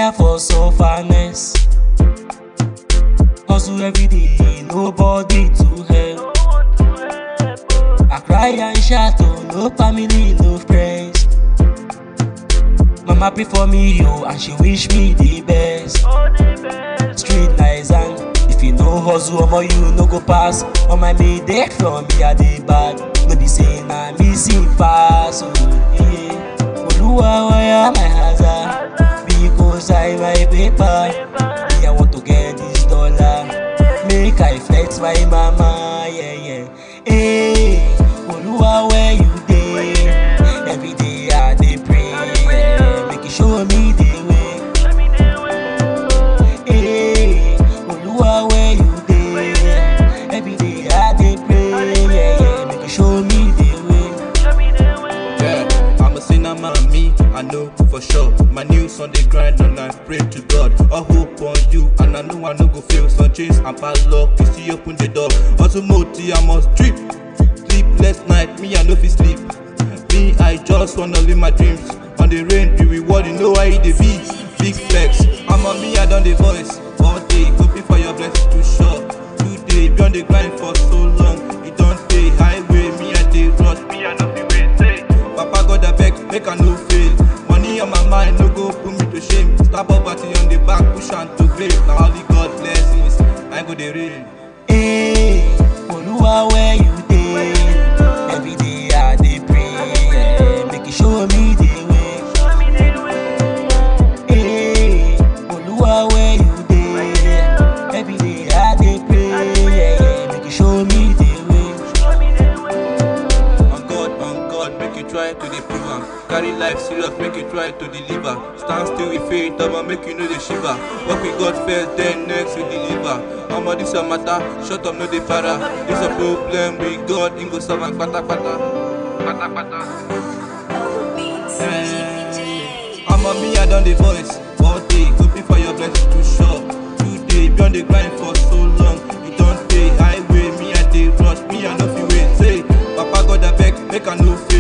tire for sufferness. Hustle every day, nobody to help. I cry and shout, oh, no family, no friends. Mama pray for me, yo, and she wish me the best. Street nice and if you no hustle, omo you no go pass. On my made dead from me at the back. No be say na me see pass, oh yeah. Oluwa wire my hazard because I my paper. Me I want to get this dollar, make I flex my mama, yeah yeah. Hey, Oluwa where you dey? Every day I dey pray, yeah. make you show me the way. Hey, Oluwa where you dey? Every day I dey pray, yeah, yeah. Make you show me the way. Yeah, I'm a sinner man, me, I know for sure. My news on the grind and I pray to God. All hope on you, and I know I no go fail. Some chains and bad luck, you see open the door. Also, moti, I must trip. Sleepless night, me, I no fit sleep. Me, I just wanna live my dreams. On the rain, the reward, you know how it dey be. Big flex, I'm on me, I done the voice. All day, hoping for your blessings to show. Today, be on the grind for so long. It don't pay highway, me, I dey rush. Me, I no fit wait, say. Papa God abeg, make I no fail. Money on my mind, no go put me to shame. Stab poverty on the back, push am to grave. Na only God blessings, I go dey rain. Hey, Oluwa where you dey? Every day I dey pray, yeah. make you show me the way. Hey, Oluwa where you dey? Every day I dey pray, yeah, yeah. make you show me the way. On God, on God, make you try to dey prove am. Carry life serious, make you try to deliver. Stand still with faith, I'ma make you know the shiver. Work with God first, then next we deliver. Omo this your matter, shut up no dey para. This a problem with God, him go solve am kpata kpata. Kpata kpata. I'm on me, I done the voice all day, hoping for your blessings to show. Today, be on the grind for so long, it don't pay highway. Me, I dey rush, me, I no fit wait. Say, Papa God, I beg, make I no fail.